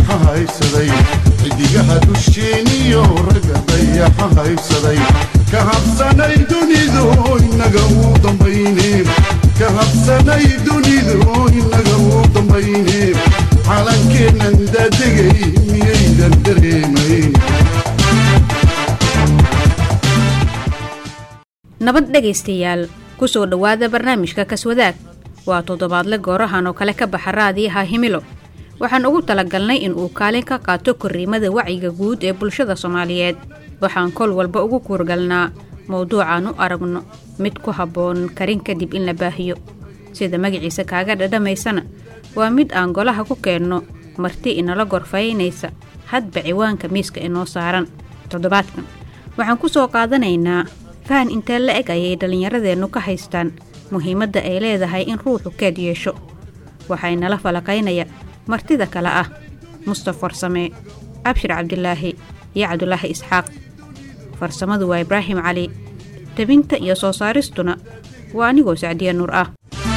dayaxa haysaday xidigaha dusheeniyo ragga dayaxa haysaday ka habsanay dunidu inaga uu dambayne ka habsanay dunidu inaga uu dambayne calankeennan daadegay miyaydan dareemayn nabad dhegaystayaal ku soo dhowaada barnaamijka kaswadaag waa toddobaadle goorahan oo kale ka baxa raadiyaha himilo waxaan ugu talagalnay in uu kaalin ka qaato korriimada wacyiga guud ee bulshada soomaaliyeed waxaan kol walba ugu kuurgalnaa mowduucaan u aragno mid ku habboon karin kadib in la baahiyo sida magaciisa kaaga dhadhamaysana waa mid aan golaha ku keenno marti inala gorfaynaysa hadba ciwaanka miiska inoo saaran toddobaadkan waxaan ku soo qaadanaynaa fahan intee la eg ayay dhallinyaradeennu ka haystaan muhiimadda ay leedahay in ruuxu keed yeesho waxay nala falaqaynaya martida kale ah mustaf farsame abshir cabdilaahi iyo cabdulaahi isxaaq farsamadu waa ibraahim cali tebinta iyo soo saaristuna waa anigoo sacdiya nuur ah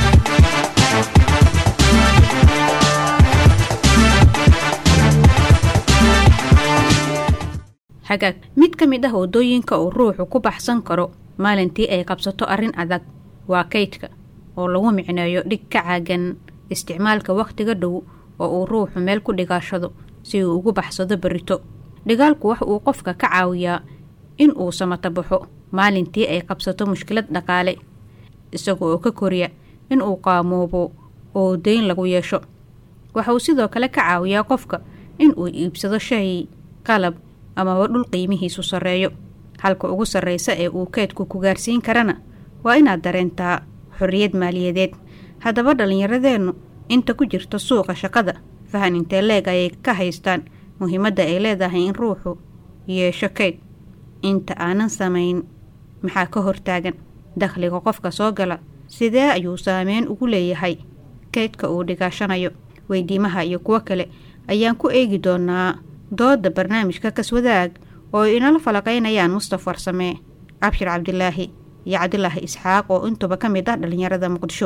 hagaag mid ka mid ah waddooyinka uu ruuxu ku baxsan karo maalintii ay qabsato arrin adag waa kaydka oo lagu micneeyo dhig ka caagan isticmaalka wakhtiga dhow oo uu ruuxu meel ku dhigaashado si uu ugu baxsado berrito dhigaalku wax uu qofka ka caawiyaa in uu samata baxo maalintii ay qabsato mushkilad dhaqaale isaga oo ka koriya in uu qaamoobo oo dayn lagu yeesho waxa uu sidoo kale ka caawiyaa qofka in uu iibsado shay qalab amaba dhul qiimihiisu sarreeyo halka ugu sarraysa ee uu keedku ku gaarsiin karana waa inaad dareentaa xorriyad maaliyadeed haddaba dhallinyaradeennu inta ku jirta suuqa shaqada fahan intee leeg ayay ka haystaan muhiimadda ay leedahay in ruuxu yeesho keyd inta aanan samayn maxaa ka hortaagan dakhliga qofka soo gala sidee ayuu saameyn ugu leeyahay keydka uu dhigaashanayo weydiimaha iyo kuwo kale ayaan ku eegi doonaa dooda barnaamijka kaswadaag oo ay inala falaqaynayaan mustaf farsame cabshir cabdilaahi iyo cabdilaahi isxaaq oo intuba ka mid ah dhallinyarada muqdisho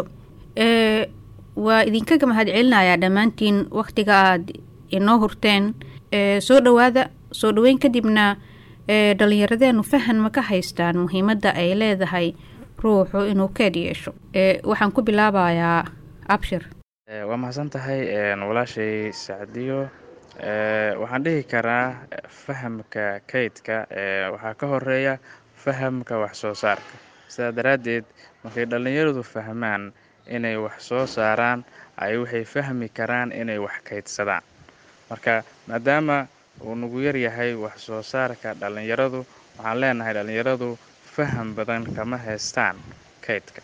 waa idinkaga mahad celinayaa dhammaantiin wakhtiga aad inoo hurteen soo dhowaada soo dhoweyn kadibna dhallinyaradeenu fahan ma ka haystaan muhiimadda ay leedahay ruuxu inuu keed yeesho waxaan ku bilaabayaa abshir waa mahadsan tahay walaashay sacdiyo waxaan dhihi karaa fahamka kaydka waxaa ka horeeya fahamka wax soo saarka sidaa daraaddeed markay dhallinyaradu fahmaan inay wax soo saaraan ay waxay fahmi karaan inay wax kaydsadaan marka maadaama uu nagu yar yahay wax soo saarka dhallinyaradu waxaan leenahay dhallinyaradu faham badan kama haystaan kaydka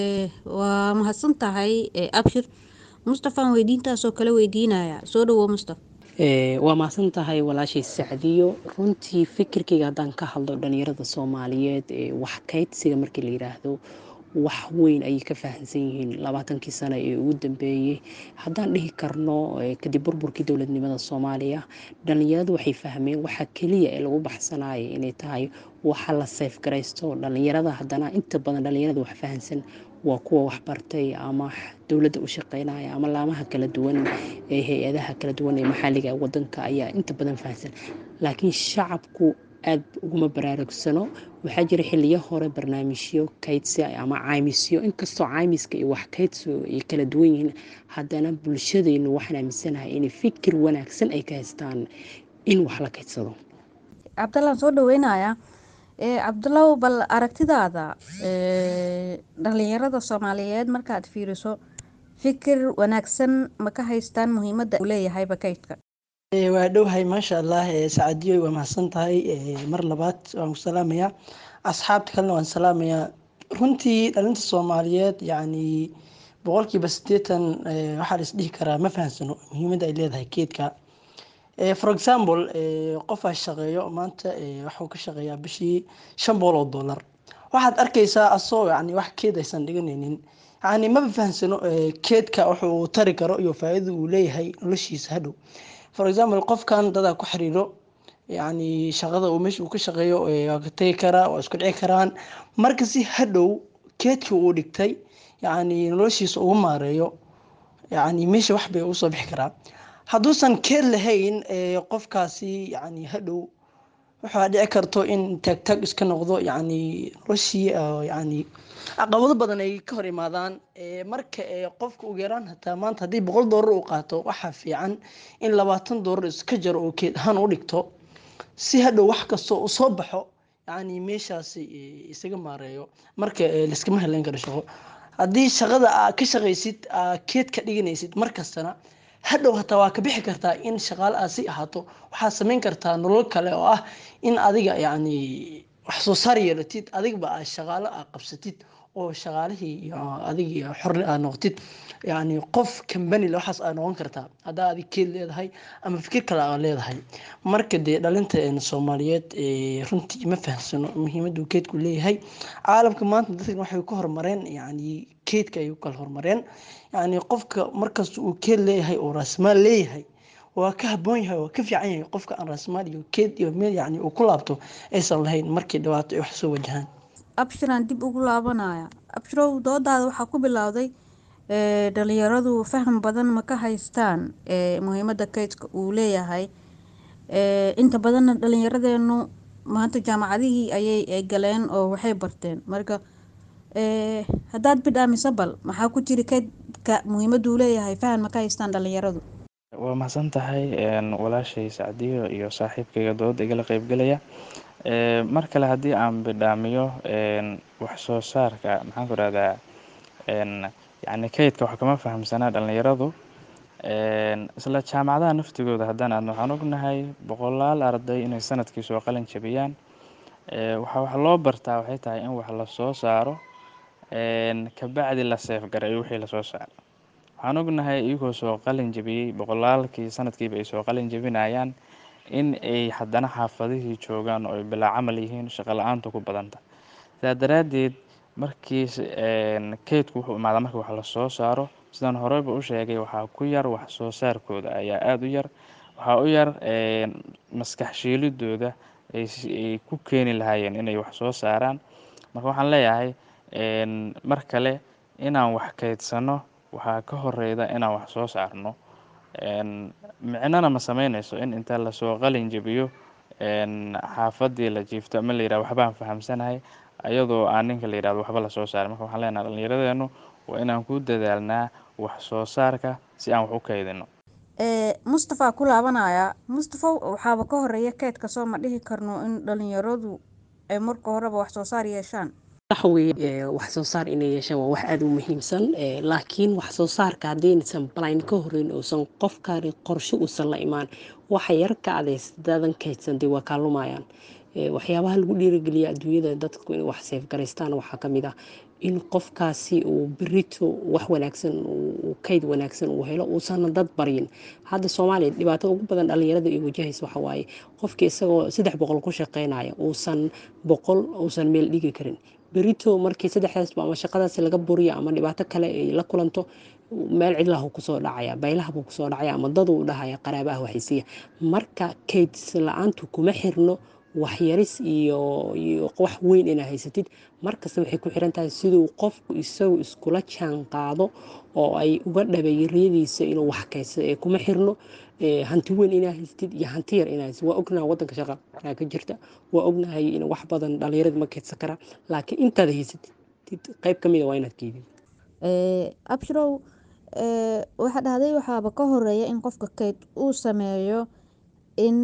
waa mahadsan tahay abshir mustafaan weydiintaasoo kale weydiinaya soo dhawo mustaf waa mahadsan tahay walaashay sacdiyo runtii fikirkayga haddaan ka hadlo dhalinyarada soomaaliyeed wax kaydsiga markii la yiraahdo wax weyn ayay ka fahamsan yihiin labaatankii sano ee ugu dambeeyey haddaan dhihi karno kadib burburkii dowladnimada soomaaliya dhalinyaradu waxay fahmeen waxa keliya ee lagu baxsanaya inay tahay waxa la seefgaraysto dhalinyarada haddana inta badan dhalinyarada wax fahamsan waa kuwa waxbartay ama dowladda u shaqeynaya ama laamaha kala duwan ee hay-adaha kala duwan ee maxalliga wadanka ayaa inta badan fahamsan laakiin shacabku aad uguma baraarugsano waxaa jira xiliyo hore barnaamijyo kaydsi ama caymisyo inkastoo caymiska iyo wax kaydsigu ay kala duwan yihiin haddana bulshadeennu waxaan aaminsanahay inay fikir wanaagsan ay ka haystaan in wax la kaydsado cabdallaan soo dhaweynayaa cabdulaw bal aragtidaada dhalinyarada soomaaliyeed markaad fiiriso fikir wanaagsan ma ka haystaan muhiimadda uu leeyahayba kaydka waa dhowhay maasha allah sacadiyo waa mahadsan tahay mar labaad waan ku salaamayaa asxaabta kalena waan salaamayaa runtii dhalinta soomaaliyeed yacni boqolkiiba siddeetan waxaa la isdhihi karaa ma fahamsano muhiimadda ay leedahay keedka for example qofaa shaqeeyo maanta waxuu ka shaqeeyaa bishii shan boqol oo dollar waxaad arkaysaa asagoo yani wax keed aysan dhiganaynin yani maba fahamsano keedka wuxuu tari karo iyo faa-idada uu leeyahay noloshiisa hadhow for example qofkan dadaa ku xiriiro yani shaqada uu meesha uu ka shaqeeyo waa ka tegi karaa waa isku dhici karaan marka si hadhow keedka uu dhigtay yani noloshiisa ugu maareeyo yani meesha wax bay usoo bixi karaa hadduusan keed lahayn qofkaasi yani hadhow waxaa dhici karto in taagtaag iska noqdo yani noloshii yani caqabado badan ay ka hor imaadaan marka qofka ugu yaraan hataa maanta haddii boqol doolar uu qaato waxaa fiican in labaatan doolar iska jaro oo keed ahaan u dhigto si hadhow wax kastoo u soo baxo yani meeshaasi isaga maareeyo marka layskama haleyn karo shaqo haddii shaqada aa ka shaqaysid aa keed ka dhiganaysid markastana hadhow hataa waa ka bixi kartaa in shaqaale aad si ahaato waxaad samayn kartaa nolol kale oo ah in adiga yani wax soo saar yeelatid adigba aad shaqaalo aad qabsatid oo shaqaalihii iyo adig xorle aad noqotid yani qof kambani waxaas aad noqon kartaa haddaa adig keed leedahay ama fikir kale aad leedahay marka dee dhalinta soomaaliyeed runtii ma fahamsano muhiimaduu keedku leeyahay caalamka maanta dadkan waxay ku horumareen yani keedka ay u kala horumareen yani qofka markasta uu keed leeyahay oo raasmaal leeyahay waa ka haboon yahay waa ka fiican yahay qofka aan raasmaal iyo keed iyo meel yani uu ku laabto aysan lahayn markii dhibaato ay wax soo wajahaan abshiraan dib ugu laabanaya abshirow doodaada waxaa ku bilowday dhalinyaradu faham badan ma ka haystaan muhiimada kaydka uu leeyahay inta badanna dhalinyaradeenu maanta jaamacadihii ayay galeen oo waxay barteen marka haddaad bidhaamisa bal maxaa ku jiri kaydka muhiimaduu leeyahay faham ma ka haystaan dhalinyaradu waa mahadsan tahay walaashay sacdiyo iyo saaxiibkayga dooda igala qeybgelaya mar kale haddii aan bidhaamiyo wax soo saarka maxaan ku rahdaa yani kaydka wax kama fahamsanaa dhalinyaradu isla jaamacadaha naftigooda haddaan aadno waxaan ognahay boqolaal arday inay sanadkii soo qalin jabiyaan waxa wax loo bartaa waxay tahay in wax lasoo saaro kabacdi la seefgareeyo wixii lasoo saaro waxaan ognahay iyagoo soo qalin jabiyey boqolaalkii sanadkiiba ay soo qalin jabinayaan in ay haddana xaafadihii joogaan oo ay bilaa camal yihiin shaqo la-aantu ku badanta sidaa daraaddeed markii kaydku wuxuu imaadaa marka wax lasoo saaro sidaan horeyba u sheegay waxaa ku yar wax soo saarkooda ayaa aada u yar waxaa u yar maskax shiilidooda ay ku keeni lahaayeen inay wax soo saaraan marka waxaan leeyahay mar kale inaan wax kaydsano waxaa ka horeyda inaan wax soo saarno micnona ma sameyneyso in inta lasoo qalin jebiyo xaafadii la jiifto ama la yirahdo waxbaan fahamsanahay ayadoo aan ninka la yirahdo waxba lasoo saaray marka waxaan leenahay dhallinyaradeenu waa inaan ku dadaalnaa wax soo saarka si aan wax u kaydino mustafa ku laabanaya mustafa waxaaba ka horeeya keydka soo ma dhihi karno in dhalinyaradu ay marka horeba wax soo saar yeeshaan waxaweye wax soo saar inay yeeshaan waa wax aada u muhiimsan laakiin wax soo saarka haddiinaysan balayn ka horeyn uusan qofkaani qorshe uusan la imaan waxa yar ka cadays dadan kaydsan dee waa kaalumayaan waxyaabaha lagu dhiirigeliya adduunyada dadku inay wax seefgaraystaan waxaa kamid ah in qofkaasi uu berito wax wanaagsan kayd wanaagsan uu helo uusan dad baryin hadda soomaaliya dhibaatada ugu badan dhalinyarada ay wajahaysa waxa waaye qofkii isagoo saddex boqol ku shaqeynaya uusan boqol uusan meel dhigi karin berito markii saddexdaasba ama shaqadaasi laga buriyo ama dhibaato kale ay la kulanto meel cidlahu kusoo dhacaya baylahabuu kusoo dhacaya ama daduu dhahaya qaraabaha waxaysiiya marka kaydis la-aantu kuma xirno waxyaris iyo iyo wax weyn inaa haysatid markasta waxay ku xiran tahay siduu qofku isagu iskula jaan qaado oo ay uga dhabeeyariyadiisa inuu wax kaysa ee kuma xirno hanti weyn inaa haysatid iyo hanti yar inaa haysatid waa ognahay wadanka shaqa ka jirta waa ognahay in wax badan dhalinyarada ma kaydsan karaa laakiin intaad haysatid qayb ka mid a waa inaad keydid abshirow waxaa dhahday waxaaba ka horeeya in qofka kayd uu sameeyo in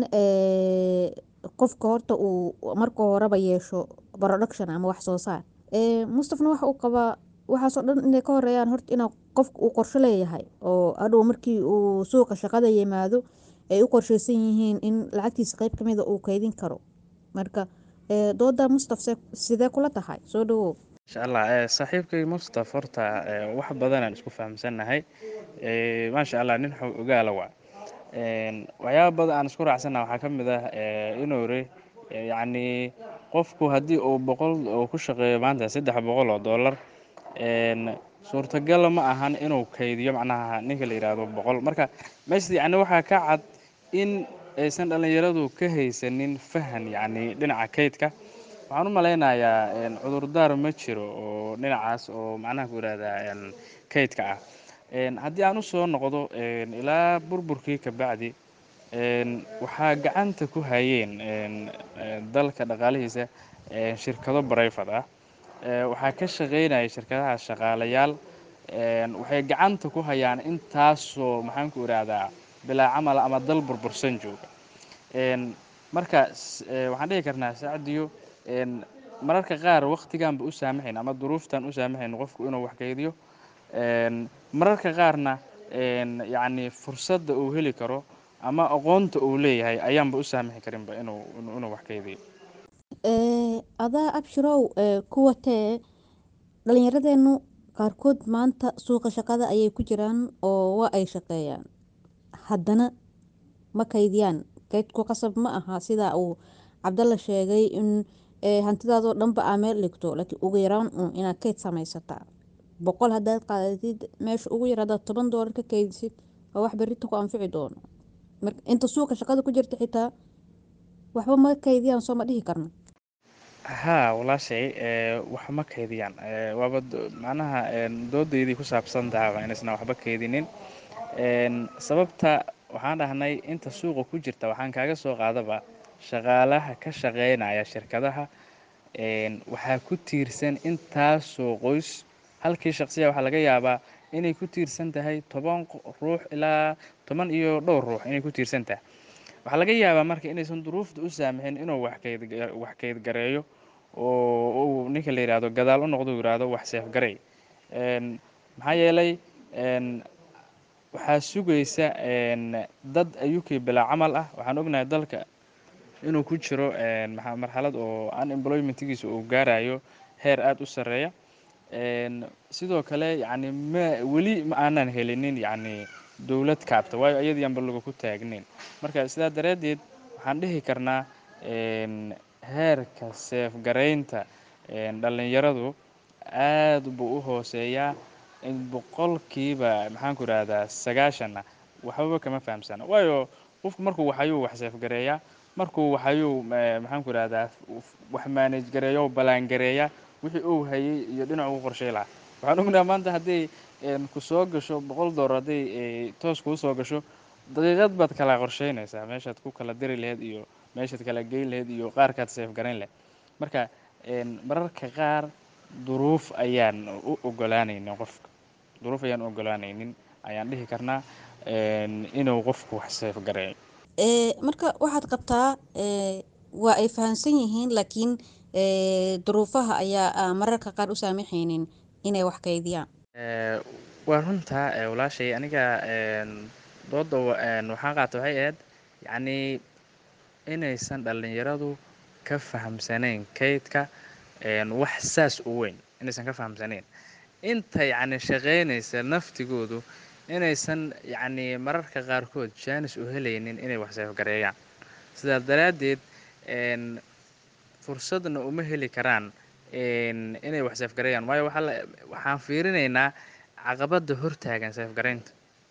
qofka horta uu marka horeba yeesho production ama wax soo saar mustafna waxa uu qabaa waxaasoo dhan inay ka horeeyaan horta inaa qofka uu qorsho leeyahay oo adhow markii uu suuqa shaqada yimaado ay u qorsheysan yihiin in lacagtiisa qeyb kamida uu kaydin karo marka dooda mustaf sidee kula tahay soo dhawow insha allah saaxiibkay mustaf horta wax badanaan isku fahamsannahay maasha allah nin xog ogaala waa waxyaaba badan aan isku raacsana waxaa ka mid ah inuu ri yacni qofku haddii uu boqol uu ku shaqeeyo maanta saddex boqol oo dollar suurtagal ma ahan inuu kaydiyo macnaha ninka la yidhaahdo boqol marka meesha yacni waxaa ka cad in aysan dhallinyaradu ka haysanin fahan yacni dhinaca kaydka waxaan u malaynayaa cudurdaar ma jiro oo dhinacaas oo macnaha ku yidhahdaa kaydka ah haddii aan usoo noqdo ilaa burburkii kabacdi waxaa gacanta ku hayeen dalka dhaqaalihiisa shirkado barayfad ah waxaa ka shaqaynaya shirkadaha shaqaalayaal waxay gacanta ku hayaan intaasoo maxaan ku idhaahdaa bilaa camal ama dal burbursan jooga marka waxaan dhihi karnaa sacdiyo mararka qaar waktigaanba u saamaxayn ama duruuftan u saamaxayn qofku inuu wax kaydiyo mararka qaarna yacni fursadda uu heli karo ama aqoonta uu leeyahay ayaanba u saamaxi karinba inuu inuu wax kaydiyo adaa abshirow kuwa tee dhalinyaradeennu qaarkood maanta suuqa shaqada ayay ku jiraan oo waa ay shaqeeyaan haddana ma kaydiyaan kaydku qasab ma aha sidaa uu cabdalla sheegay in hantidaadoo dhanba aa meel dhigto laakiin ugu yaraan uun inaad kayd samaysataa boqol haddaad qaadatid meesha ugu yar haddaad toban doolar ka kaydisid waa wax berrita ku anfici doono inta suuqa shaqada ku jirta xitaa waxba ma kaydiyaan soo ma dhihi karno haa walaashay wax ma kaydiyaan waaba macnaha doodaydii ku saabsan tahaba inaysna waxba kaydinin sababta waxaan dhahnay inta suuqa ku jirta waxaan kaaga soo qaadaba shaqaalaha ka shaqaynaya shirkadaha waxaa ku tiirsan intaasoo qoys halkii shaqsiya waxaa laga yaabaa inay ku tiirsan tahay toban ruux ilaa toban iyo dhowr ruux inay ku tiirsan tahay waxaa laga yaabaa marka inaysan duruufta u saamixin inuu wax kaydgareeyo oo uu ninka la yidhaahdo gadaal u noqdo u yidhaahdo wax seefgarey maxaa yeelay waxaa sugaysa dad ayukii bilaa camal ah waxaan ognahay dalka inuu ku jiro marxalad oo unemploymentigiisa uu gaarayo heer aada u sarreeya sidoo kale yacni ma weli ma aanan helinin yacni dowlad kaabta waayo ayadii aanba lagu ku taagnayn marka sidaa daraaddeed waxaan dhihi karnaa heerka seefgaraynta dhallinyaradu aad buu u hooseeyaa in boqolkiiba maxaan ku idhahdaa sagaashanna waxbaba kama fahamsana waayo qofku markuu waxayuu wax seefgareeyaa markuu waxayuu maxaan ku idhahdaa wax maanaj gareeyo ballaangareeya wixii uu hayay iyo dhinac ugu qorshay lahaa waxaan ognaha maanta hadday ku soo gasho boqol doolar hadday toos kuu soo gasho daqiiqad baad kala qorsheynaysaa meeshaad ku kala diri laheyd iyo meeshaad kala geyn laheyd iyo qaarkaad seefgarayn laheyd marka mararka qaar duruuf ayaan u ogolaanaynin qofka duruuf ayaan u ogolaanaynin ayaan dhihi karnaa inuu qofku wax seefgareeyo marka waxaad qabtaa waa ay fahamsan yihiin laakiin duruufaha ayaa mararka qaar u saamaxaynin inay wax kaydiyaan waa runtaa walaashay aniga dooda waxaan qaata waxay ahayd yacnii inaysan dhallinyaradu ka fahamsanayn kaydka wax saas u weyn inaysan ka fahamsanayn inta yacni shaqaynaysa naftigoodu inaysan yacnii mararka qaarkood jaanis u helaynin inay wax seefgareeyaan sidaa daraaddeed fursadna uma heli karaan inay wax seefgareeyaan waayo waxaan fiirinaynaa caqabadda hortaagan seefgaraynta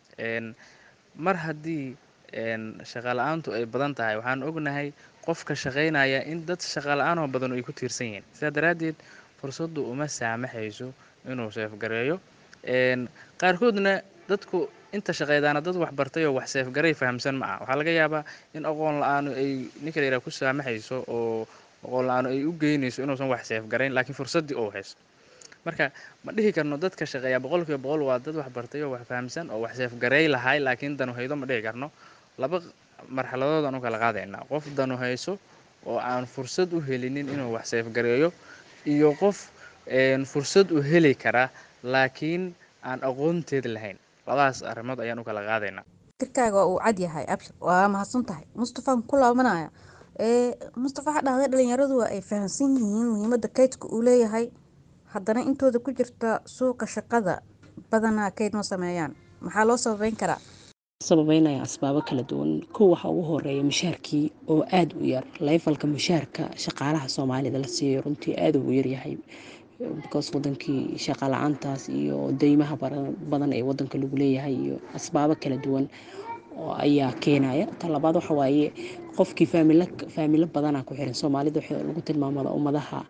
mar haddii shaqala-aantu ay badan tahay waxaan ognahay qofka shaqaynaya in dad shaqala-aanoo badan ay ku tiirsan yihiin sidaa daraaddeed fursaddu uma saamaxayso inuu seefgareeyo qaarkoodna dadku inta shaqeydaana dad waxbartay oo wax seefgaray fahamsan ma ah waxaa laga yaabaa in aqoon la-aanu ay ninka la yidhaha ku saamaxayso oo aqoon la-aanu ay u geynayso inuusan wax seefgarayn laakiin fursaddii oo haysto marka ma dhihi karno dadka shaqeeya boqolkiiba boqol waa dad waxbartay oo wax fahamsan oo wax seefgaray lahay laakiin danu haydo ma dhihi karno laba marxaladood aan u kala qaadaynaa qof danu hayso oo aan fursad u helinin inuu wax seefgareeyo iyo qof fursad u heli kara laakiin aan aqoonteed lahayn labadaas arrimood ayaan u kala qaadaynaa fikirkaaga waa uu cad yahay abshir waa mahadsan tahay mustafaan ku laabanaya mustafa waxaa dhahday dhalinyaradu waa ay fahamsan yihiin muhiimadda kaydka uu leeyahay haddana intooda ku jirta suuqa shaqada badanaa kayd ma sameeyaan maxaa loo sababeyn karaa sababeynaya asbaabo kala duwan kow waxaa ugu horeeya mushaarkii oo aada u yar layfalka mushaarka shaqaalaha soomaalida la siiyo runtii aada ugu yaryahay because wadankii shaqa la-aantaas iyo deymaha badan ee wadanka lagu leeyahay iyo asbaabo kala duwan ayaa keenaya talabaad waxa waaye qofkii faamilo badanaa ku xiran soomaalida waxa lagu tilmaamada ummadaha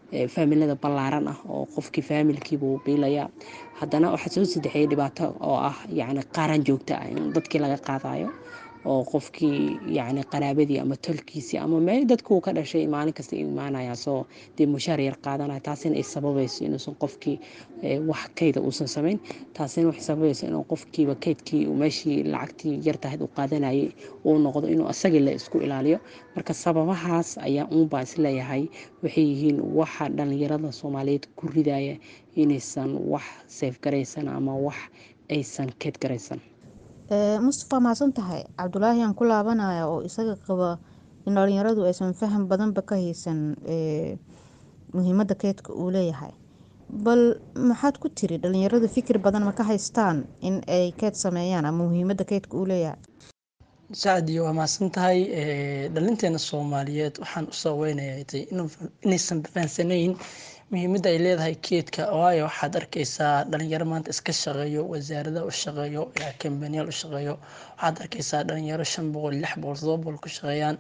faamilada ballaaran ah oo qofkii faamilkiibuu biilayaa haddana waxaa soo sadexeeyay dhibaato oo ah yacni qaaraan joogto ah in dadkii laga qaadayo oo qofkii yacni qaraabadii ama tolkiisii ama meel dadkuu ka dhashay maalin kasta imaanaya soo dee mushaar yar qaadanaya taasina ay sababayso inuusan qofkii wax kayda uusan samayn taasina waxay sababayso inuu qofkiiba kaydkii meeshii lacagtii yartahayd uu qaadanayay uu noqdo inuu asagii la isku ilaaliyo marka sababahaas ayaa uunbaa isleeyahay waxay yihiin waxa dhalinyarada soomaaliyeed ku ridaya inaysan wax seefgaraysan ama wax aysan keyd garaysan mustafa mahadsan tahay cabdulaahi aan ku laabanaya oo isaga qaba in dhalinyaradu aysan faham badanba ka haysan muhiimada keydka uu leeyahay bal maxaad ku tiri dhalinyaradu fikir badan ma ka haystaan in ay keyd sameeyaan ama muhiimada keydka uu leeyahay sacdiyo waa mahadsan tahay dhalinteena soomaaliyeed waxaan u saweynaya inaysan fahansanayn muhiimadda ay leedahay keedka waayo waxaad arkeysaa dhalinyaro maanta iska shaqeeyo wasaarada u shaqeeyo kambaniyaal u shaqeeyo waxaad arkeysaa dhalinyaro shan boqol lix boqol todoba boqol ku shaqeeyaan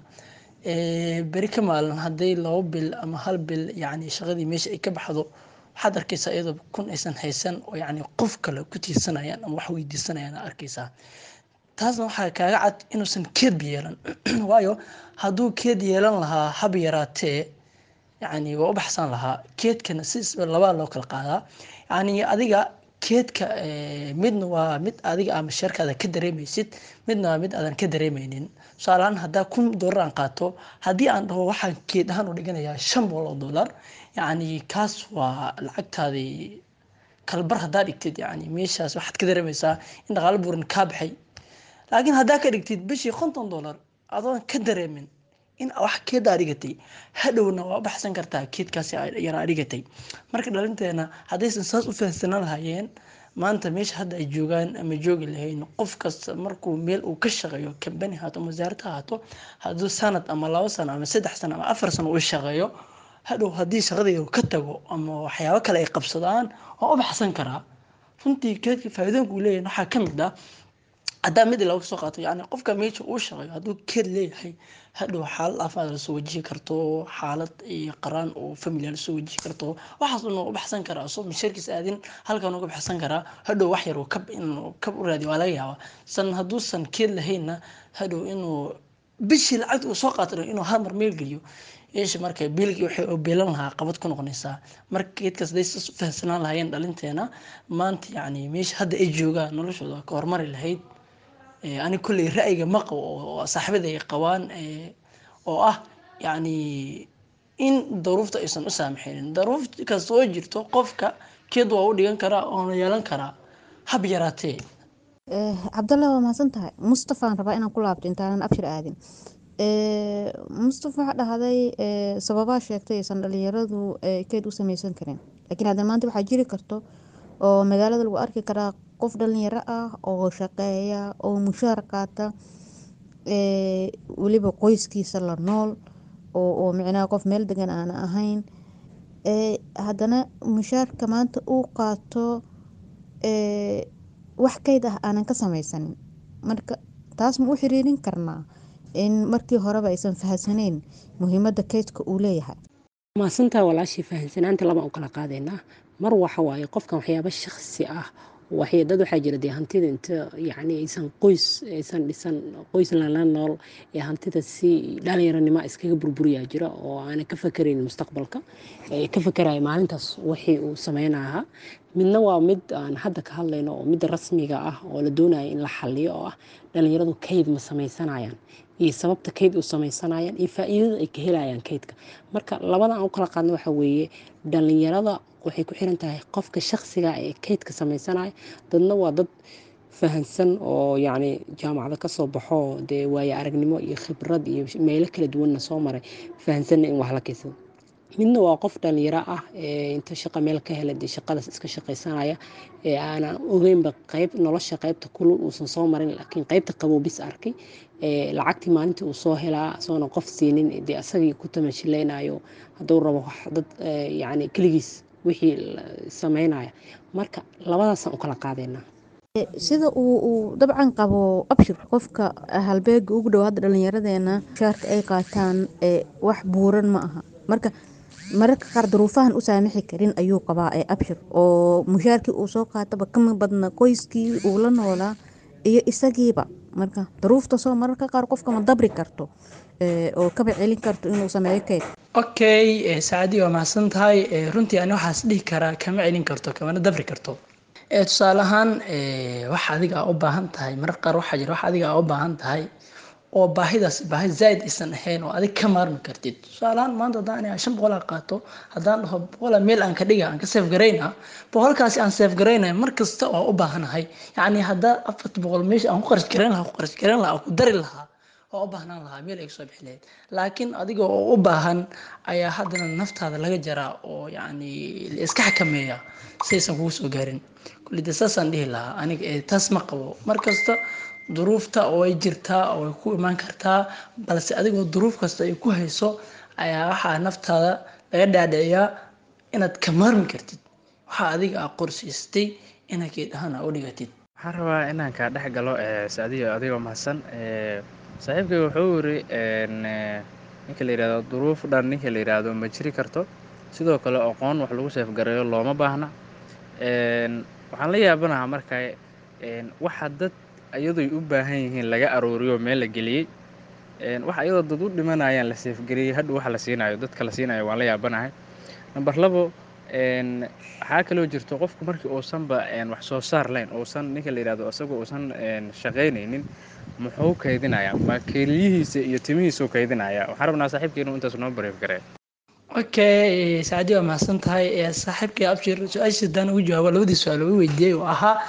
beri ka maalin hadday labo bil ama hal bil yani shaqadii meesha ay ka baxdo waxaad arkeysaa iyadoo kun aysan haysan oo yani qof kale ku tiirsanayaan ama wax weydiisanayaan arkeysaa taasna waxaa kaaga cad inuusan keedba yeelan waayo hadduu keed yeelan lahaa hab yaraatee yani waa u baxsan lahaa keedkana si labaa loo kala qaadaa yani adiga keedka midna waa mid adiga ama sheerkaada ka dareemaysid midna waa mid aadan ka dareemeynin tusaalahaan haddaa kun dollar aan qaato haddii aan dhaho waxaan keed ahaan u dhiganayaa shan boqol oo dollar yani kaas waa lacagtaadii kalbar haddaa dhigtid yani meeshaas waxaad ka dareemaysaa in dhaqaalo buuran kaa baxay laakiin haddaa ka dhigtid bishii konton dollar adoon ka dareemin in wax keedaa dhigatay hadhowna waa u baxsan kartaa keedkaasi yaraa dhigatay marka dhalinteena haddaysan saas u fahamsanaan lahaayeen maanta meesha hadda ay joogaan ama joogi lahayn qof kasta markuu meel uu ka shaqeeyo kambani haato ama wasaarad ha haato hadduu sanad ama labo sano ama saddex sano ama afar sano uu shaqeeyo hadhow haddii shaqadii ka tago ama waxyaabo kale ay qabsadaan waa u baxsan karaa runtii keedka faa'iidooyinka uu leeyahay waxaa ka mid ah haddaa mid laga soo qaato yani qofka meesha uu shaqeeyo hadduu keed leeyahay hadhow xaalad aafaad lasoo wajihi karto xaalad iyo qaraan oo familia lasoo wajihi karto waxaas una u baxsan karaa soo misharkiis aadin halkan uga baxsan karaa hadhow wax yar kab inuu kab u raadiyo waa laga yaabaa san hadduusan keed lahaynna hadhow inuu bishii lacagta uu soo qaato inuu hal mar meel geliyo yeesha marka biilkii waxay oo beelan lahaa qabad ku noqonaysaa marka geedkaas haday u fahamsanaan lahaayeen dhalinteena maanta yacni meesha hadda ay joogaan noloshooda waa ka hormari lahayd ani kolley ra'yiga ma qabo oo saaxiibada ay qabaan oo ah yacni in daruufta aysan u saamaxaynin daruuf kasta oo jirto qofka keed waa u dhigan karaa oona yeelan karaa hab yaraatee cabdalla waa mahadsan tahay mustafaan rabaa inaan ku laabto intaanan abshir aadin mustafa waxaa dhahday sababaa sheegtay aysan dhalinyaradu keed u sameysan karin laakiin haddana maanta waxaa jiri karto oo magaalada lagu arki karaa qof dhalinyaro ah oo shaqeeya oo mushaar qaata weliba qoyskiisa la nool oo micnaha qof meel degan aan ahayn haddana mushaarka maanta uu qaato wax keyd ah aanan ka sameysanin marka taas ma u xiriirin karnaa in markii horeba aysan fahamsaneyn muhiimada keydka uu leeyahay maasantaa walaashii fahamsanaanta laba u kala qaadaynaa mar waxa waaye qofkan waxyaaba shaksi ah waxay dad waxaa jira dee hantida inta yacni aysan qoys aysan dhisan qoys lala nool ee hantida si dhalinyaronimo iskaga burburiyaa jira oo aanan ka fakarayn mustaqbalka ka fakaraya maalintaas wixii uu sameynaha midna waa mid aan hadda ka hadlayno oo midda rasmiga ah oo la doonayo in la xaliyo oo ah dhalinyaradu kayd ma sameysanayaan iyo sababta kayd u sameysanayaan iyo faa-iidada ay ka helayaan kaydka marka labada aan u kala qaadno waxa weeye dhalinyarada waxay ku xiran tahay qofka shaksiga ee kaydka sameysanaya dadna waa dad fahansan oo yacni jaamacada kasoo baxo dee waaye aragnimo iyo khibrad iyo meelo kala duwanna soo maray fahansanna in wax la kaysado midna waa qof dhalinyaro ah ee inta shaqa meel ka hela dee shaqadaas iska shaqaysanaya ee aanan ogeynba qayb nolosha qaybta kulul uusan soo marin laakiin qaybta qabow bis arkay lacagtii maalintii uu soo helaa asoona qof siinin dee asagii ku tamashilaynayo hadduu rabo dad yacni keligiis wixii sameynaya marka labadaasaan u kala qaadeynaa sida uu dabcan qabo abshir qofka halbeega ugu dhow hadda dhalinyaradeena mushaarka ay qaataan wax buuran ma aha marka mararka qaar duruufahan u saamixi karin ayuu qabaa ee abshir oo mushaarkii uu soo qaataba kama badna qoyskii uu la noolaa iyo isagiiba marka duruuftasoo mararka qaar qofka ma dabri karto oo kaba celin karto inuu sameeyo keyd okay saacadii waa mahadsan tahay runtii ani waxaas dhihi karaa kama celin karto kamana dabri karto tusaale ahaan wax adiga aa u baahan tahay marar qaar waxaa jira wax adiga aa u baahan tahay oo baahidaas baahi zaaid aysan ahayn oo adig ka maarmi kartid tusaalahaan maanta haddaan aniga shan boqol aa qaato haddaan dhaho boqola meel aan ka dhiga aan ka seef garayna boqolkaasi aan seef garaynaya mar kasta oo u baahanahay yacni haddaa afarta boqol meesha aan ku qarash garayn lahaa ku qarash garayn lahaa ku dari lahaa oo u baahnaan lahaa meel ay kasoo bixi lahayd laakiin adiga oo u baahan ayaa haddana naftaada laga jaraa oo yacni la iska xakameeya saysan kugu soo gaarin kullida saasaan dhihi lahaa aniga ee taas ma qabo mar kasta duruufta oo ay jirtaa oo ay ku imaan kartaa balse adigoo duruuf kasta ay ku hayso ayaa waxaa naftaada laga dhaadhiciyaa inaad ka maarmi kartid waxaa adiga aa qorsiistay inaad geedhahaan aa u dhigatid waxaan rabaa inaan kaa dhex galo saadiyo adigoo mahadsan saaxiibkay wuxuu yiri ninka la yidhahdo duruuf dhan ninka la yidhaahdo ma jiri karto sidoo kale aqoon wax lagu seefgareeyo looma baahna waxaan la yaabanahaa markaa waxa dad iyadoy u baahan yihiin laga arooriyo meel la geliyey waxa iyadoo dad u dhimanayaan la seefgariyey hadha waxa la siinayo dadka la siinayo waan la yaabanahay namber labo waxaa kaloo jirto qofku markii uusanba wax soo saar layn uusan ninka la yidhahdo isagoo uusan shaqaynaynin muxuu kaydinayaa ma keliyihiisa iyo timihiisuu kaydinayaa waxaan rabnaa saaxiibkeenu intaas noo bareef garee okay saacadii waa mahadsan tahay saaxiibkay abshir su-aashiis haddaan ugu jawaabo labadii su-aal oo i weydiiyey oo ahaa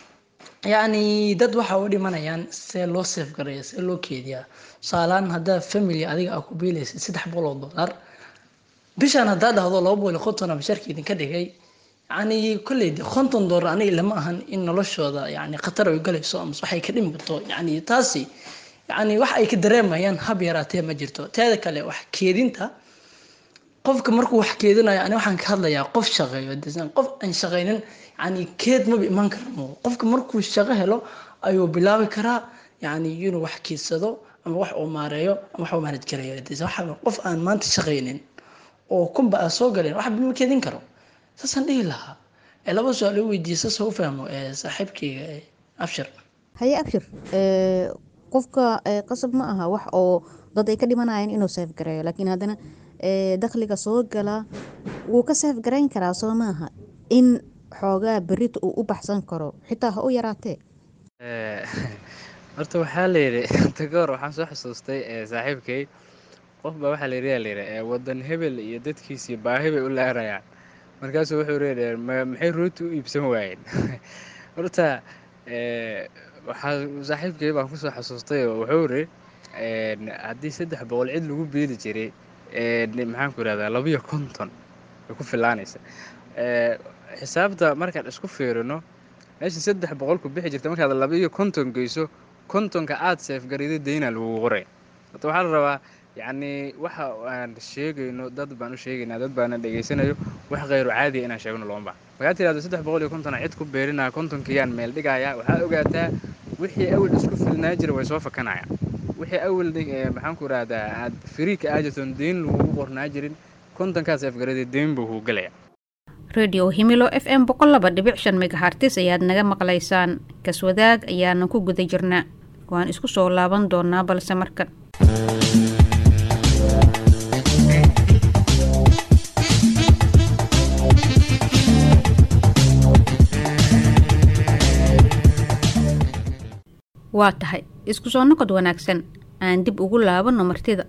yacni dad waxa u dhimanayaan see loo seef gareeya see loo keediyaa tusaalaan haddaa family adiga aa ku biilaysa saddex boqol oo dollar bishaan haddaa dhahdo laba boqol iyo konton basharka idinka dhigay yacni kolley de konton dollar aniga lama ahan in noloshooda yacni khatar ay galayso amase waxay ka dhimi karto yacni taasi yacni wax ay ka dareemayaan hab yaraatee ma jirto teeda kale wax keedinta qofka markuu wax keedinayo ani waxaan ka hadlayaa qof shaqeeyo desan qof aan shaqaynin yani keed maba imaan karmo qofka markuu shaqo helo ayuu bilaabi karaa yani inuu wax keedsado ama wax uu maareeyo ama wax uu maanaj garayo desan waxa qof aan maanta shaqaynin oo kunba aan soo galeen wax ma keedin karo saasaan dhihi lahaa ee laba su-aal loo weydiiyey saas u fahmo ee saaxiibkayga ee abshir haye abshir qofka qasab ma aha wax oo dad ay ka dhimanayaan inuu seef gareeyo laakiin haddana dakhliga soo gala wuu ka seef garayn karaa soo maaha in xoogaa berita uu u baxsan karo xitaa ha u yaraatee horta waxaa layidhi tagoor waxaan soo xusuustay saaxiibkay qof baa waxaa layidhi yaa layidhi wadan hebel iyo dadkiisii baahi bay u laarayaan markaasuu wuxuu leeyahay maxay rooti u iibsan waayeen horta waxaa saaxiibkay baan kusoo xasuustay oo wuxuu yidhi haddii saddex boqol cid lagu beeli jiray maxaan ku ihahdaa labiyo konton way ku filaanaysa xisaabta markaan isku fiirino meesha saddex boqol ku bixi jirta markaad labiyo konton geyso kontonka aada seefgariday daynaa lagugu qoray horta waxaa la rabaa yacni waxa aan sheegayno dad baan u sheegaynaa dad baana dhegaysanayo wax khayru caadiya inaan sheegno looma baha markaad tirahdo saddex boqol iyo kontona cid ku beerinaya kontonkiyaan meel dhigayaa waxaa ogaataa wixii awal isku filnaa jira way soo fakanayaan wixii awal maxaan ku ihahdaa aad firiika aajirtoon deyn lagugu qornaa jirin kontonkaas seefgaraday deyn buu kuu gelaya redio himilo f m boqol laba dhibic shan megahartis ayaad naga maqlaysaan kaswadaag ayaana ku guda jirnaa waan isku soo laaban doonaa balse markan waa tahay isku soo noqod wanaagsan aan dib ugu laabano martida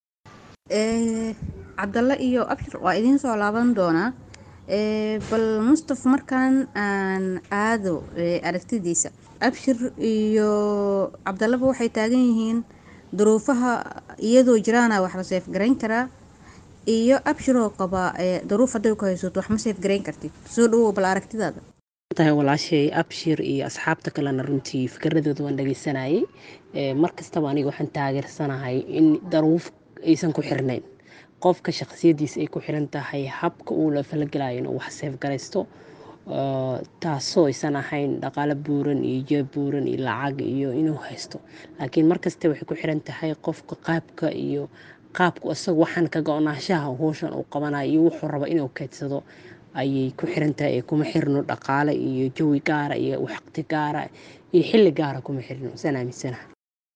cabdalle iyo abshir waa idiin soo laaban doonaa bal mustaf markaan aan aado aragtidiisa abshir iyo cabdallaba waxay taagan yihiin duruufaha iyadoo jiraana wax la seefgarayn karaa iyo abshiroo qaba duruuf hadday ku haysato wax ma seefgarayn kartid soo dhawow bal aragtidaada tahay walaashay abshir iyo asxaabta kalena runtii fikradooda waan dhageysanayay mar kastaba aniga waxaan taageersanahay in daruuf aysan ku xirnayn qofka shaqsiyadiisa ay ku xiran tahay habka uu la falagelayo inuu wax seefgaraysto taasoo aysan ahayn dhaqaalo buuran iyo jeeb buuran iyo lacag iyo inuu haysto laakiin markasta waxay ku xiran tahay qofka qaabka iyo qaabku isaga waxaan ka go-naanshaha howshan uu qabanayo iyo wuxuu rabo inuu keydsado ayay ku xiran tahay ee kuma xirno dhaqaale iyo jawi gaara iyo waqti gaara iyo xilli gaara kuma xirno saan aaminsanaha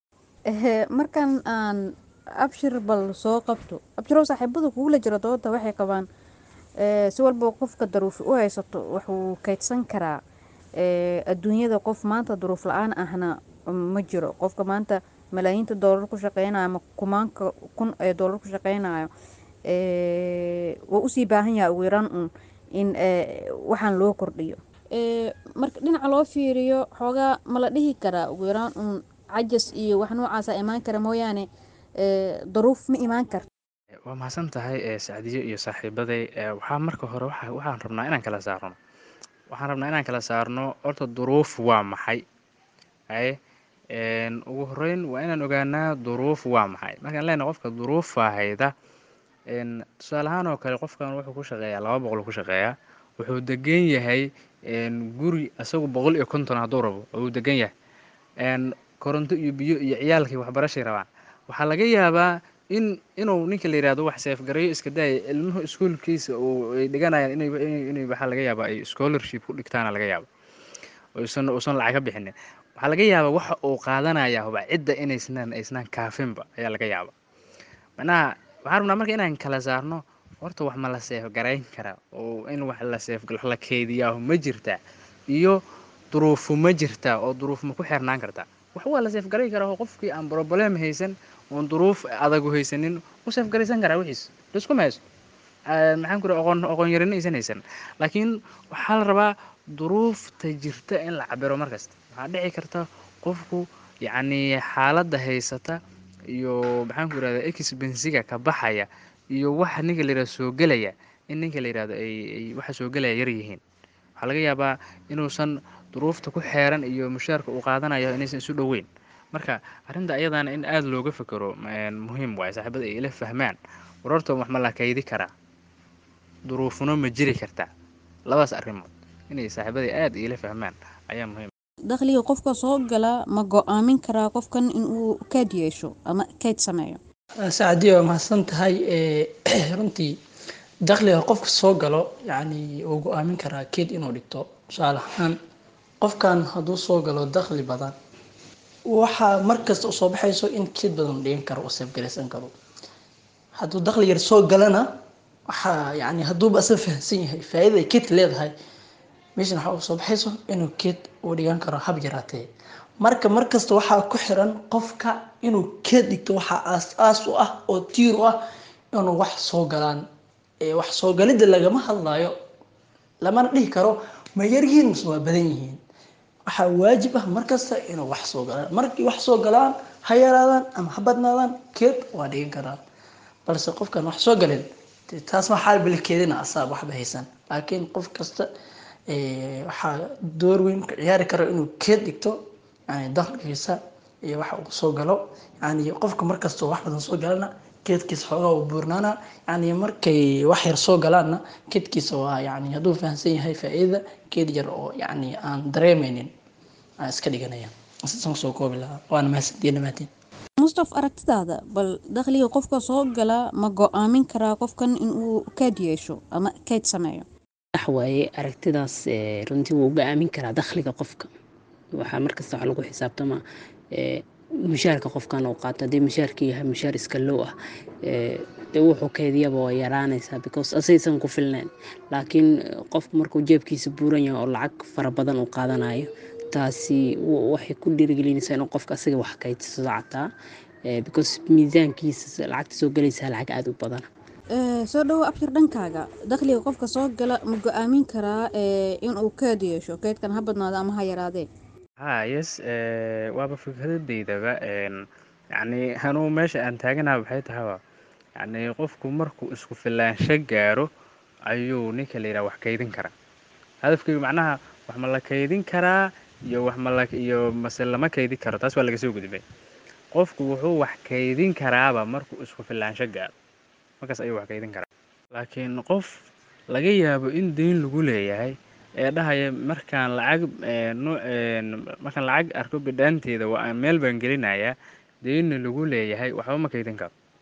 markan aan abshir bal soo qabto abshirow saaxiibada kugula jira dooda waxay qabaan si walba qofka daruufi u haysato wuxuu kaydsan karaa adduunyada qof maanta duruuf la-aan ahna ma jiro qofka maanta malaayiinta doolar ku shaqeynayo ama kumaanka kun ee doolar ku shaqeynayo waa usii baahan yahay ugu yaraan un in waxaan loo kordhiyo marka dhinaca loo fiiriyo xoogaa ma la dhihi karaa ugu yaraan un cajas iyo wax noocaasa imaan kara mooyaane daruuf ma imaan karto waa mahadsan tahay sacdiyo iyo saaxiibaday waxaa marka hore waxaan rabnaa inaan kala saarno waxaan rabnaa inaan kala saarno horta duruuf waa maxay haye ugu horeyn waa inaan ogaanaa duruuf waa maxay markaan leenahay qofka duruufaa hayda tusaale ahaan oo kale qofkan wuxuu ku shaqeeyaa laba boqol ku shaqeeyaa wuxuu degan yahay guri isagu boqol iyo konton hadduu rabo uu degan yahay koronto iyo biyo iyo ciyaalkii waxbarashay rabaan waxaa laga yaabaa in inuu ninka la yihahdo wax seefgareeyo iska daaya ilmuhu iskuolkiisa oo ay dhiganayaan inay inay waxaa laga yaabaa ay scholarship ku dhigtaana laga yaaba uusan uusan lacag ka bixinin waxaa laga yaabaa waxa uu qaadanaya huba cidda inaysnaan aysnaan kaafinba ayaa laga yaaba macnaha waxaan rabnaa marka inaan kala saarno horta wax ma la seefgarayn karaa oo in wax la seef wax la keediyaahu ma jirtaa iyo duruufu ma jirtaa oo duruuf ma ku xirnaan kartaa wax waa la seefgarayn karaa oo qofkii aan broblem haysan oon duruuf adagu haysanin u seefgaraysan karaa wixiis liskuma hayso maxaan ku iri oqon oqoon yarin aysan haysan laakiin waxaa la rabaa duruufta jirta in la cabiro markasta waxaa dhici karta qofku yacni xaaladda haysata iyo maxaan ku irahda expensiga ka baxaya iyo waxa ninka la yirahdo soo gelaya in ninka la yirahdo ay ay waxa soo gelaya yar yihiin waxaa laga yaabaa inuusan duruufta ku xeeran iyo mushaarka uu qaadanayo inaysan isu dhoweyn marka arrinta ayadana in aada looga fekero muhiim waaye saaxiibada ay ila fahmaan wararta wax ma la kaydi karaa duruufuna ma jiri kartaa labadaas arrimood inay saaxiibada aada ila fahmaan ayaa muhiim dakhliga qofka soo gala ma go-aamin karaa qofkan inuu kayd yeesho ama kayd sameeyo sacadiya waa mahadsan tahay runtii dakhliga qofka soo galo yacni uu go-aamin karaa keed inuu dhigto tusaale ahaan qofkan hadduu soo galo dakhli badan waxaa markasta u soo baxayso in keed badan dhigan karo oo seefgaraysan karo hadduu dakhli yar soo galana waxaa yani hadduuba asaga fahamsan yahay faa'iida ay keedka leedahay meeshan waxaa u soo baxayso inuu keed uu dhigan karo hab yaraatee marka markasta waxaa ku xiran qofka inuu keed dhigto waxaa aas-aas u ah oo tiir u ah inuu wax soo galaan wax soo galidda lagama hadlayo lamana dhihi karo ma yaryihiin mase waa badan yihiin waxaa waajib ah markasta inuu wax soo galaan markii wax soo galaan ha yaraadaan ama ha badnaadaan keed waa dhigan karaan balse qofkan wax soo galin taas ma xaal bilkeedina asaab waxba haysan laakiin qof kasta waxaa door weyn ka ciyaari karo inuu keed dhigto yani dakhligiisa iyo waxa uu soo galo yani qofka markastoo wax badan soo galana keedkiisa xoogaa uu buurnaana yani markay wax yar soo galaanna keedkiisa waa yani hadduu fahamsan yahay faa-iidada keed yar oo yani aan dareemeynin aan iska dhiganaya sisan kusoo koobi lahaa waana mahadsantiya dhamaatiin mustaf aragtidaada bal dakhliga qofka soo gala ma go-aamin karaa qofkan inuu kayd yeesho ama kayd sameeyo sax waaye aragtidaas runtii wuu go-aamin karaa dakhliga qofka waxaa markasta waxa lagu xisaabtamaa mushaarka qofkan uu qaato haddii mushaarka yahay mushaar iska low ah dee wuxuu keediyaba waa yaraanaysaa because asaysan ku filnayn laakiin qofku markuu jeebkiisa buuran yahay oo lacag fara badan uu qaadanayo taasi waxay ku dhiirigelinaysaa inuu qofka asaga wax kaydsado cataa because miisaankiisa lacagta soo galaysaa lacag aada u badan soo dhawo abshir dhankaaga dakhliga qofka soo gala ma go-aamin karaa inuu keed yeesho keydkan ha badnaado ama ha yaraadee ha yes waaba fikradaydaba yacni anuu meesha aan taaganaha waxay tahaba yacni qofku markuu isku filaansho gaaro ayuu ninka la yidhaha wax kaydin karaa hadafkaygu macnaha wax ma la kaydin karaa iyo wax ma la iyo mase lama kaydin karo taas waa laga soo gudbay qofku wuxuu wax kaydin karaaba markuu isku filaansho gaaro markaas ayuu wax kaydin karaa laakiin qof laga yaabo in deyn lagu leeyahay ee dhahaya markaan lacag markaan lacag arko bidhaanteeda waa meel baan gelinayaa deynna lagu leeyahay waxba ma kaydin karo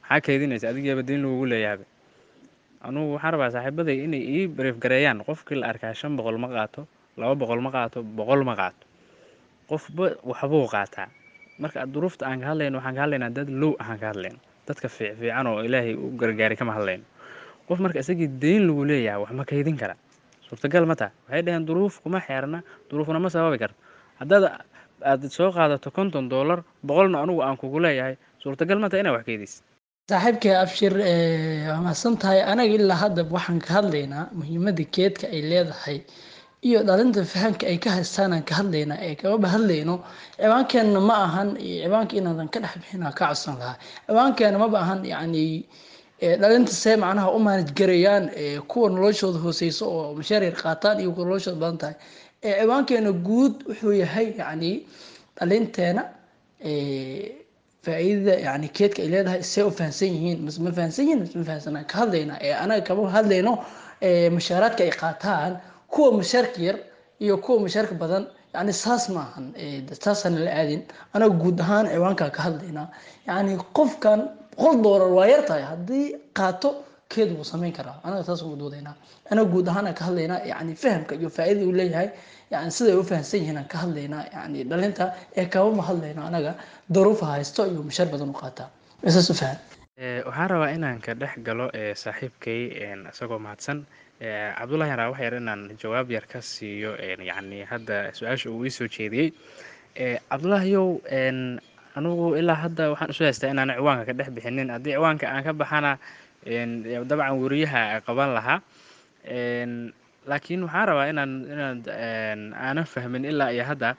maxaa kaydinaysa adigiiba deyn lagugu leeyahay anugu waxaan rabaa saaxiibaday inay ii brief gareeyaan qofkii la arkaa shan boqol ma qaato laba boqol ma qaato boqol ma qaato qofba waxbuu qaataa marka duruufta aan ka hadlayno waxaan ka hadlaynaa dad low ahaan ka hadlayno dadka fiicfiican oo ilaahay u gargaaray kama hadlayno qof marka isagii deyn lagu leeyahay wax ma kaydin kara suurtagal ma taha waxay dhaheen duruuf kuma xeerna duruufna ma sababi karto haddaad aad soo qaadato konton dollar boqolna anugu aan kugu leeyahay suurtagal ma taha inaa wax kaydis saaxiibkay abshir waa mahadsan tahay anaga ilaa hadda waxaan ka hadlaynaa muhiimada geedka ay leedahay iyo dhalinta fahamka ay ka haystaan aan ka hadlaynaa ee kababa hadlayno ciwaankeenna ma ahan ciwaanka inaadan ka dhex bixin aan ka codsan lahaa ciwaankeena maba ahan yacni dhalinta see macnaha u maanaj garayaan kuwa noloshooda hooseyso oo mashaar yar qaataan iyo kuwa noloshooda badan tahay ciwaankeena guud wuxuu yahay yacni dhalinteena faa-iidada yani keedka ay leedahay see u fahamsan yihiin mise ma fahamsan yihiin mise ma fahamsanaa ka hadlaynaa ee anaga kama hadlayno mashaaraadka ay qaataan kuwa mashaarka yar iyo kuwa mashaarka badan yani saas maahan saasaan la aadin anaga guud ahaan ciwaankaa ka hadlaynaa yani qofkan boqol doolar waa yar tahay haddii qaato keed wuu samayn karaa anaga saas ugu doodaynaa anaga guud ahaan aan ka hadlaynaa yani fahamka iyo faa-idada uu leeyahay yani siday u fahamsan yihiin aan ka hadlaynaa yani dhalinta ee kabama hadlayno anaga daruufa haysto iyo mashaar badan u qaataa saas u faham waxaan rabaa inaan ka dhex galo saaxiibkay isagoo mahadsan cabdullahi yaraa wax yar inaan jawaab yar ka siiyo yacni hadda su-aasha uu iisoo jeediyey cabdullaahiyow anugu ilaa hadda waxaan isu haystaa inaan ciwaanka ka dhex bixinin haddii ciwaanka aan ka baxana dabcan weriyaha qaban lahaa laakiin waxaan rabaa inaan inaad aanan fahmin ilaa iyo hadda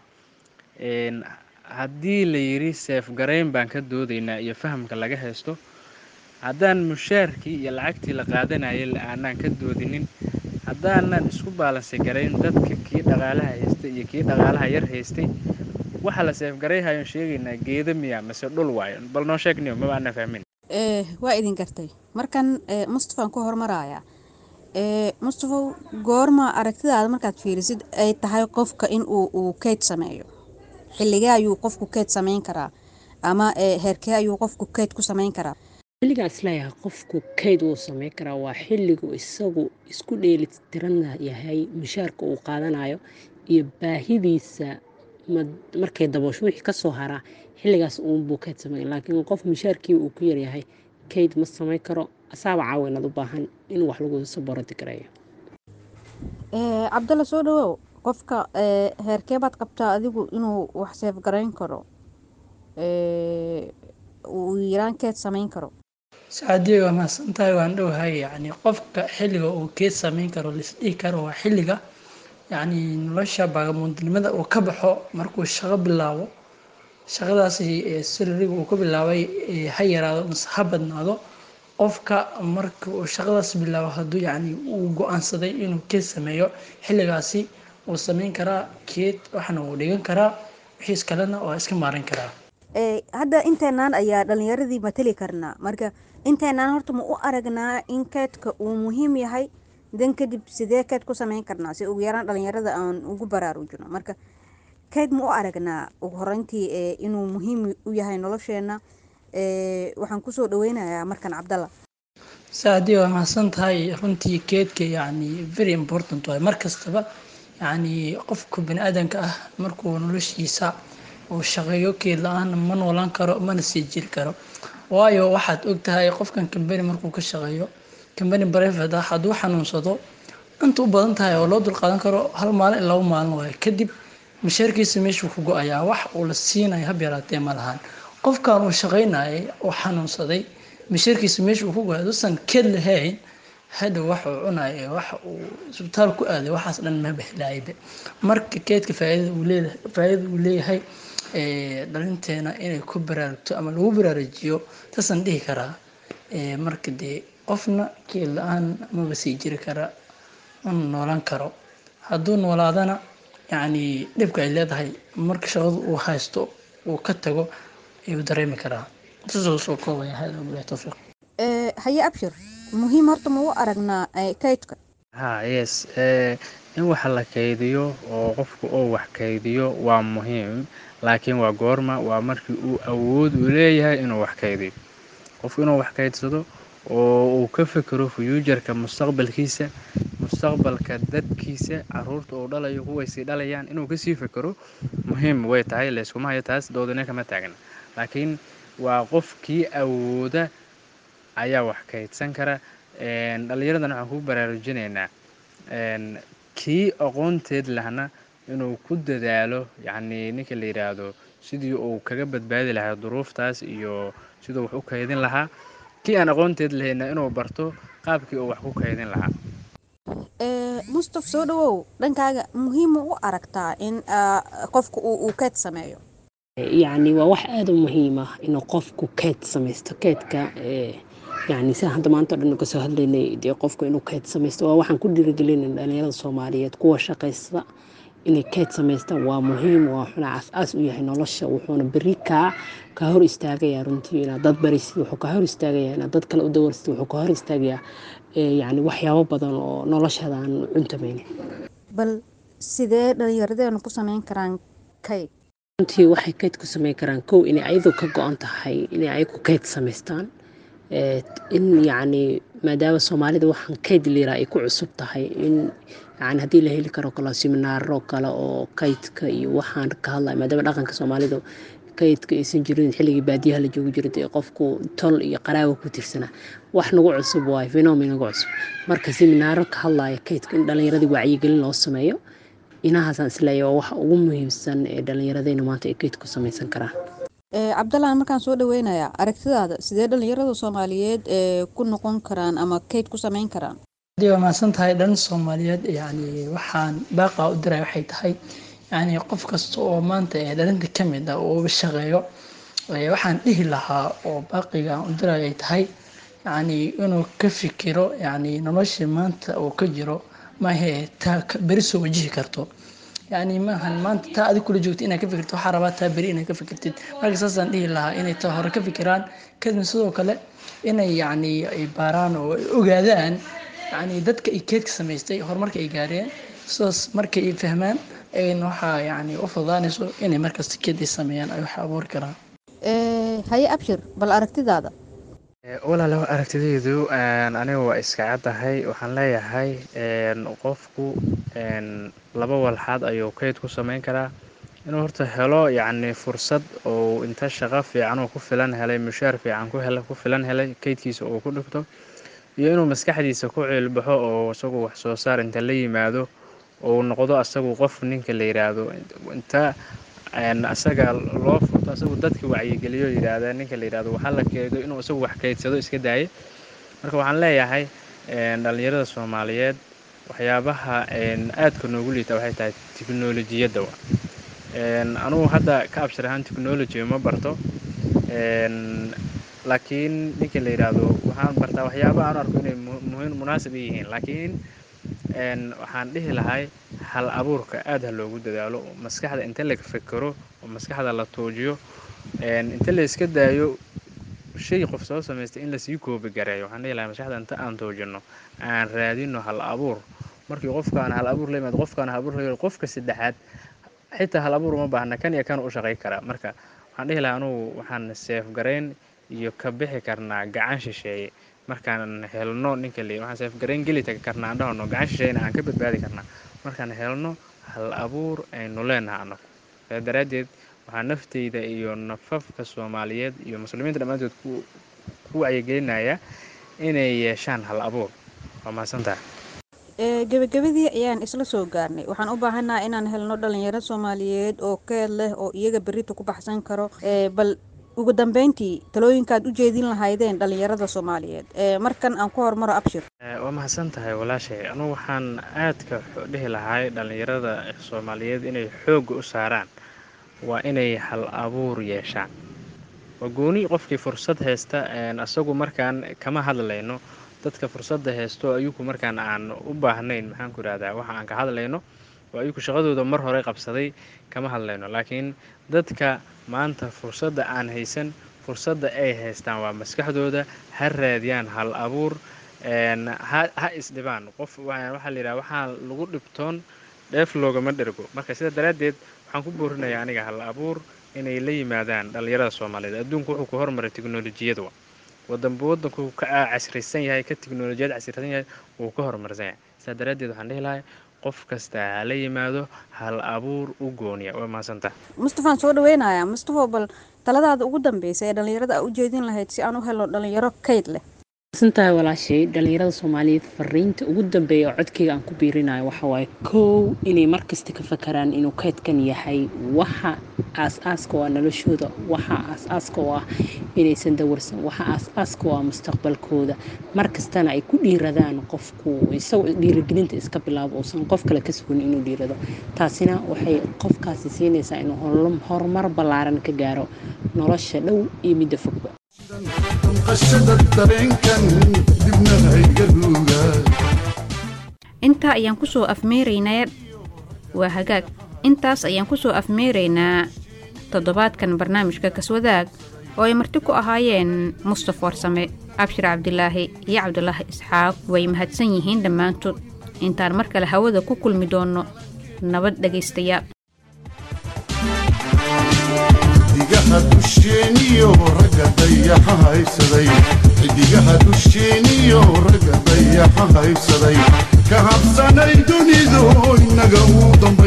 haddii la yidhi seefgarayn baan ka doodaynaa iyo fahamka laga haysto haddaan mushaarkii iyo lacagtii la qaadanayay aanaan ka doodinin haddaanan isku baalansi garayn dadka kii dhaqaalaha haystay iyo kii dhaqaalaha yar haystay waxa la seefgarayhayon sheegaynaa geeda miya mase dhul waayo bal noo sheegniyo maba aanan fahmin waa idin gartay markan mustafaan ku hormarayaa mustafow goorma aragtidaada markaad fiirisid ay tahay qofka in uu keyd sameeyo xilligee ayuu qofku keyd samayn karaa ama heerkee ayuu qofku keyd ku samayn karaa xilligaas leeyahay qofku kayd wuu sameyn karaa waa xilligu isagu isku dheelitiran yahay mushaarka uu qaadanayo iyo baahidiisa markay daboosho wixii kasoo haraa xilligaas uunbuu kayd sameyn laakiin qof mushaarkii uu ku yaryahay kayd ma samayn karo asaaba caawinad u baahan in wax lagu saboradi gareeyo cabdalla soo dhawow qofka heerkee baad qabtaa adigu inuu wax seefgarayn karo uu yaraan keed samayn karo sacaadiya waa mahadsantahay waan dhowahay yani qofka xilliga uu keed samayn karo laisdhihi karo waa xilliga yani nolosha baagamuundinimada uu ka baxo markuu shaqo bilaabo shaqadaasi salariga uu ka bilaabay ha yaraado mase ha badnaado qofka marka uu shaqadaas bilaabo hadduu yani uu go-aansaday inuu keed sameeyo xilligaasi wuu sameyn karaa keed waxna wuu dhigan karaa wixiis kalena waa iska maarin karaa hadda inteenaan ayaa dhalinyaradii matali karnaa marka inteenaan horta ma u aragnaa in keedka uu muhiim yahay dan kadib sidee keed ku sameyn karnaa si ugu yaraan dhalinyarada aan ugu baraarujino marka keyd ma u aragnaa ugu horeyntii inuu muhiim u yahay nolosheena waxaan kusoo dhaweynayaa markan cabdalla saadii waa mahadsan tahay runtii keedka yani very important waay mar kastaba yani qofka bani aadanka ah markuu noloshiisa uu shaqeeyo keed la-aan ma noolaan karo mana sii jiri karo waayo waxaad ogtahay qofkan kambani markuu ka shaqeeyo kambani brivate ah hadduu xanuunsado inta u badan tahay oo loo dulqaadan karo hal maalin in laba maalin waayo kadib mashaarkiisa meeshuu ku go-ayaa wax uu la siinayo hab yaraatee ma lahan qofkan uu shaqaynayay oo xanuunsaday mashaarkiisa meeshuu ku go-ay aduusan keed lahayn hadhow wax uu cunaya wax uu isbitaal ku aaday waxaas dhan ma baxlaayba marka keedka faaidada uu leeyahay faaidada uu leeyahay dhalinteena inay ku baraarugto ama lagu baraarujiyo taasaan dhihi karaa marka dee qofna keed la-aan maba sii jiri kara mana noolaan karo hadduu noolaadana yacni dhibka ay leedahay marka shaqadu uu haysto uu ka tago ayuu dareemi karaa saasoo soo koobaya hada bilahi towfiiq haye abshir muhiim horta ma u aragnaa kaydka ha yes in wax la kaydiyo oo qofku uu wax kaydiyo waa muhiim laakiin waa goorma waa markii uu awood u leeyahay inuu wax kaydiyo qofku inuu wax kaydsado oo uu ka fekero fuujarka mustaqbalkiisa mustaqbalka dadkiisa caruurta uu dhalayo kuwaysii dhalayaan inuu kasii fekero muhiim way tahay layskuma hayo taas doodina kama taagna laakiin waa qofkii awooda ayaa wax kaydsan kara dhallinyaradan waxaan ku baraarujinaynaa kii aqoonteed lahna inuu ku dadaalo yacnii ninka la yidhaahdo sidii uu kaga badbaadi lahaa duruuftaas iyo siduu wax u kaydin lahaa kii aan aqoonteed lahayna inuu barto qaabkii uu wax ku kaydin lahaa mustaf soo dhawow dhankaaga muhiima u aragtaa in qofka uu keyd sameeyo yacni waa wax aada u muhiim ah inuu qofku keyd samaysto keydka yacni sida hadda maanta o dhan uga soo hadlaynay dee qofku inuu keyd samaysto waa waxaan ku dhiirigelinay dhalinyarada soomaaliyeed kuwa shaqaysta inay keyd samaystaan waa muhiim waa wuxuuna cas-aas u yahay nolosha wuxuuna beri kaa kaa hor istaagayaa runtii inaad dad barisid wuxuu kaa hor istaagayaa inaad dad kale u dawarsid wuxuu kaa hor istaagayaa yacni waxyaabo badan oo noloshada aan cuntamaynin bal sidee dhallinyaradeenu ku sameyn karaan kayd runtii waxay kayd ku sameyn karaan kow inay ayadu ka go-an tahay inay ayagu kayd samaystaan in yacni maadaama soomaalida waxaan kayd liiraa ay ku cusub tahay in yani haddii la heli karo kale siminaaro kale oo kaydka iyo waxaan ka hadlaya maadaama dhaqanka soomaalida kaydka aysan jirin xilligii baadiyaha la joogi jiray dee qofku tol iyo qaraawa ku tirsanaa wax nagu cusub waayo fenomen nagu cusub marka siminaaro ka hadlaya kaydka in dhallinyaradii wacyigelin loo sameeyo inahaasaan isleeya waa waxa ugu muhiimsan ee dhallinyaradeyna maanta ay kayd ku samaysan karaan cabdallaan markaan soo dhaweynayaa aragtidaada sidee dhallinyarada soomaaliyeed ee ku noqon karaan ama kayd ku sameyn karaan hadii waa mahadsan tahay dhan soomaaliyeed yani waxaan baaqa u diray waxay tahay yani qof kasta oo maanta ee dhalinta ka mid ah oo shaqeeyo waxaan dhihi lahaa oo baaqiga aan u diray ay tahay yani inuu ka fikiro yani noloshii maanta uu ka jiro maahe taa beri soo wajihi karto yani maahan maanta taa adig kula joogta inaad ka fikirto waxaa rabaa taa beri inaad ka fikirtid marka saasaan dhihi lahaa inay taa hore ka fikiraan kadibna sidoo kale inay yani ay baaraan oo ay ogaadaan yani dadka ay keedka samaystay horumarka ay gaareen sidaas markay ay fahmaan ayna waxaa yani u fududaanayso inay markasta keed ay sameeyaan ay wax abuuri karaan haye abshir bal aragtidaada walaalow aragtidaydu aniga waa iska caddahay waxaan leeyahay qofku laba walxaad ayuu kayd ku samayn karaa inuu horta helo yacni fursad ou inta shaqo fiican uu ku filan helay mushaar fiican ku hel ku filan helay kaydkiisa uu ku dhigto iyo inuu maskaxdiisa ku ciilbaxo oo isagu wax soo saar inta la yimaado ou noqdo asagu qof ninka la yidhaahdo inta asaga loo furto asagu dadka wacyigeliyo yidhaahda ninka la yidhahdo waxaa la keedo inuu isagu wax kaydsado iska daayay marka waxaan leeyahay dhallinyarada soomaaliyeed waxyaabaha aadka noogu liita waxay tahay tiknolojiyadda wa anugu hadda ka abshir ahaan technology ma barto laakiin ninka la yidhaahdo waxaan bartaa waxyaaba aan arko inay muhiim munaasib i yihiin laakiin waxaan dhihi lahay hal abuurka aad ha loogu dadaalo oo maskaxda inta la fekero oo maskaxda la tuujiyo inta la iska daayo shay qof soo samaystay in lasii koobi gareeyo waxaan dhihi lahay maskaxda inta aan tuujino aan raadino hal abuur markii qofkaan hal abuur la yimaado qofkaan hal abuur la yimaado qofka saddexaad xitaa hal abuur uma baahna kan iyo kan u shaqay karaa marka waxaan dhihi lahaa anugu waxaan seef garayn iyo ka bixi karnaa gacan shisheeye markaan helno ninka le waxaan seef garayn geli tagi karnaa aan dhahno gacan shisheeyena aan ka badbaadi karnaa markaan helno hal abuur aynu leenaha anagu saa daraaddeed waxaa nafteyda iyo nafafka soomaaliyeed iyo muslimiinta dhammaantood ku ku wacyigelinaya inay yeeshaan hal abuur waa mahadsantaha gebagabadii ayaan isla soo gaarnay waxaan u baahannaha inaan helno dhalinyaro soomaaliyeed oo keed leh oo iyaga berita ku baxsan karo bal ugu dambeyntii talooyinkaad u jeedin lahaydeen dhalinyarada soomaaliyeed markan aan ku hormaro abshir waa mahadsan tahay walaashay anugu waxaan aadka dhihi lahay dhalinyarada soomaaliyeed inay xoogga u saaraan waa inay hal abuur yeeshaan waa gooni qofkii fursad haysta isagu markaan kama hadlayno dadka fursadda haysto ayuku markaan aan u baahnayn maxaan ku idhahdaa waxa aan ka hadlayno oo ayuku shaqadooda mar hore qabsaday kama hadlayno laakiin dadka maanta fursadda aan haysan fursadda ay haystaan waa maskaxdooda ha raadiyaan hal abuur ha isdhibaan qof waxaa la yidhaha waxaa lagu dhibtoon dheef loogama dhergo marka sidaa daraaddeed waxaan ku boorinayaa aniga hal abuur inay la yimaadaan dhallinyarada soomaaliyeed adduunku wuxuu ku hormaray teknolojiyadwa wadanba wadanku ka casrisan yahay ka tiknolojiyad casrisan yahay wuu ka horumarsan yahay saa daraaddeed waxaan dhihi lahay qof kasta hala yimaado hal abuur u gooniya waa mahadsantaha mustafaan soo dhaweynayaa mustafo bal taladaada ugu dambeysa ee dhallinyarada aa u jeedin lahayd si aan u helo dhallinyaro kayd leh santahay walaashay dhallinyarada soomaaliyeed fariinta ugu dambeeya oo codkeyga aan ku biirinayo waxa waaye kow inay markasta ka fakaraan inuu kaydkan yahay waxa aas-aaska oo ah noloshooda waxa aas-aaska oo ah inaysan dawarsan waxa aas-aaska oo ah mustaqbalkooda markastana ay ku dhiiradaan qofku isagoo dhiirigelinta iska bilaabo uusan qof kale ka sugan inuu dhiirado taasina waxay qofkaasi siinaysaa inuu horumar ballaaran ka gaaro nolosha dhow iyo midda fogba damqashada dareenkan dibna hayga ruuga intaa ayaan kusoo afmeeraynaa waa hagaag intaas ayaan kusoo afmeeraynaa toddobaadkan barnaamijka kaswadaag oo ay marti ku ahaayeen mustaf warsame abshir cabdilaahi iyo cabdulaahi isxaaq way mahadsan yihiin dhammaantood intaan mar kale hawada ku kulmi doonno nabad dhegaystayaal xidigaha dusheeniyo ragga dayaxa haysaday xidigaha dusheeniyo ragga dayaxa haysaday ka habsanay dunidu inaga uu dambe